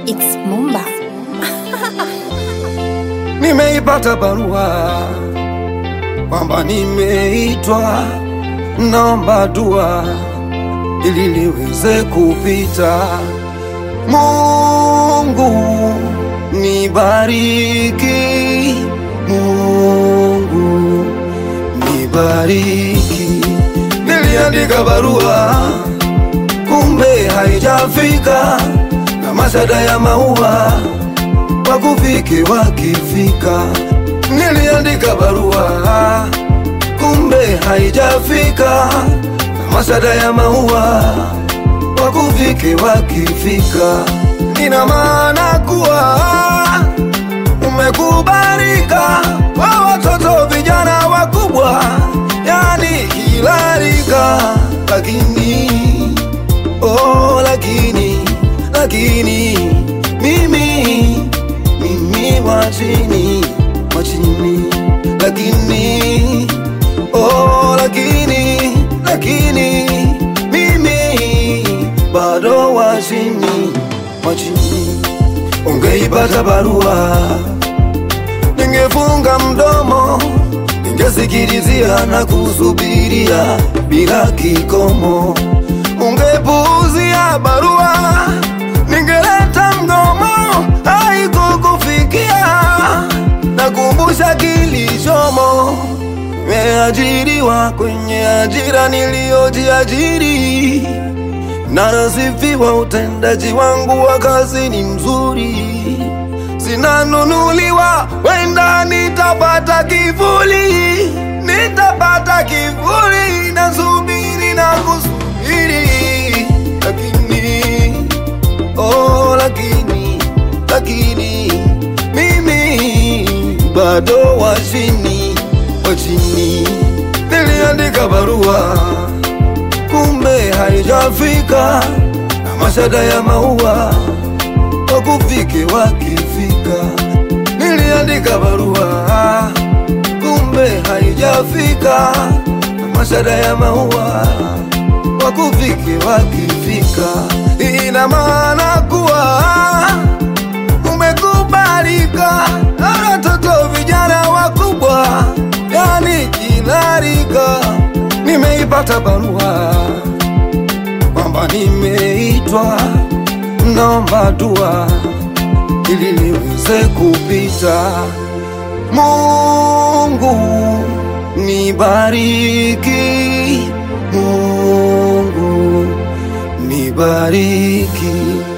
It's Mumba. Nimeipata barua kwamba nimeitwa, naomba dua ili liweze kupita. Mungu nibariki, Mungu nibariki. Niliandika barua kumbe haijafika, na mashada ya maua wakufike wakifika. Niliandika barua kumbe haijafika, na mashada ya maua wakufike wakifika. Ina maana kuwa umekubalika kwa watoto vijana wakubwa, yani kila rika, lakini oh, lakini lakini mimi mimi wa chini wa chini, lakini oh, lakini lakini mimi bado wa chini wa chini. Ungeipata barua, ningefunga mdomo, ningesikilizia na kusubiria bila kikomo. Ungepuuzia barua, ningeleta mgomo, haikukufikia. Nakumbusha kilichomo, nimeajiriwa kwenye ajira niliyojiajiri na nasifiwa utendaji wangu wa kazi ni mzuri, sinanunuliwa, wenda nitapata kivuli, nitapata kivuli, nasubiri na kusubiri, lakini oh, lakini lakini mimi bado wa chini wa chini. Niliandika barua kumbe haijafika, na mashada ya maua wakufike wakifika. Niliandika barua kumbe haijafika, na mashada ya maua wakufike wakifika. Ina maana kuwa umekubalika na watoto vijana wakubwa, yani kila rika. Nimeipata barua kwamba nimeitwa, naomba dua ili liweze kupita. Mungu nibariki, Mungu nibariki.